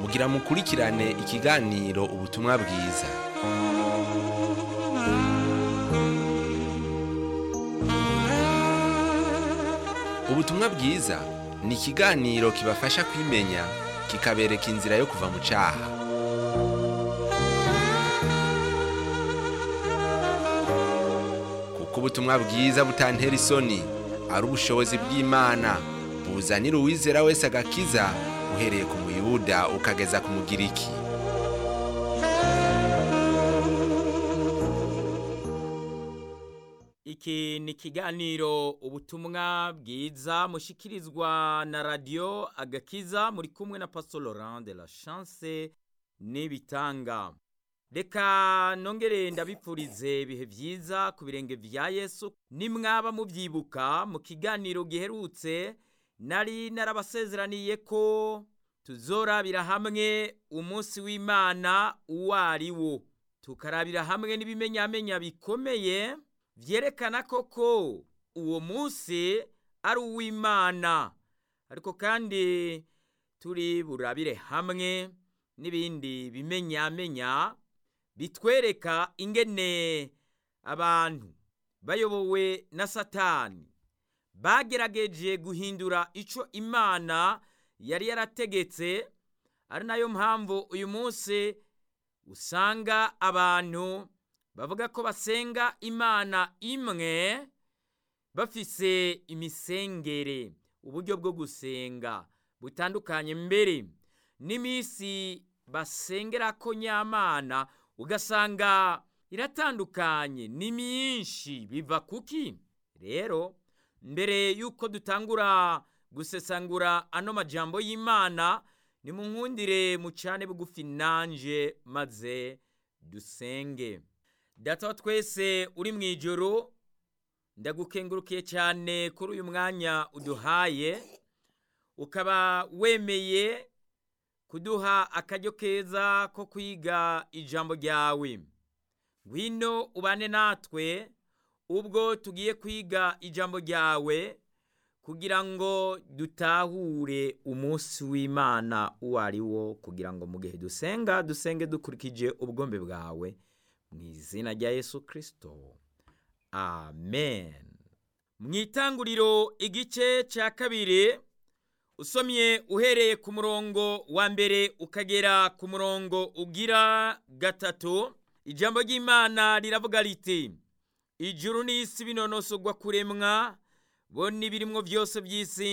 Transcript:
kugira mukurikirane ikiganiro ubutumwa bwiza ubutumwa bwiza ni ikiganiro kibafasha kwimenya kikabereka inzira yo kuva mu cyaha kuko ubutumwa bwiza butantera isoni ari ubushobozi bw'imana buzanira uwizera wese agakiza uhereye ku muyuda ukageza ku mugiriki iki ni ikiganiro ubutumwa bwiza mushikirizwa na radiyo agakiza muri kumwe na pastor laurent de la chance n'ibitanga reka nongere ndabipfurize ibihe byiza ku birenge bya yesu nimwaba mubyibuka mu kiganiro giherutse nari narabasezeraniye ko tuzorabira hamwe umunsi w'imana uwo ari wo tukarabira hamwe n'ibimenyamenya bikomeye byerekana koko uwo munsi ari uw'imana ariko kandi turi burabire hamwe n'ibindi bimenyamenya bitwereka ingene abantu bayobowe na satani bagerageje guhindura icyo imana yari yarategetse ari nayo mpamvu uyu munsi usanga abantu bavuga ko basenga imana imwe bafise imisengere uburyo bwo gusenga butandukanye mbere n'iminsi basengera ko nyamana ugasanga iratandukanye ni myinshi biva kuki rero mbere y'uko dutangura gusesangura ano majambo y'imana ni mu nkundire mucane bugufi nanje maze dusenge data wa twese uri mu ijoro ndagukengurukiye cyane kuri uyu mwanya uduhaye ukaba wemeye kuduha akaryo keza ko kwiga ijambo ryawe ngwino ubane natwe ubwo tugiye kwiga ijambo ryawe kugira ngo dutahure umunsi w'imana uwo ari wo kugira ngo mu gihe dusenga dusenge dukurikije ubwombe bwawe mu izina rya yesu kirisito amen mu itanguriro igice cya kabiri usomye uhereye ku murongo wa mbere ukagera ku murongo ugira gatatu ijambo ry'imana riravuga riti ijuru n'isi binonosogwa kuremwa bo n'ibirimo byose by'isi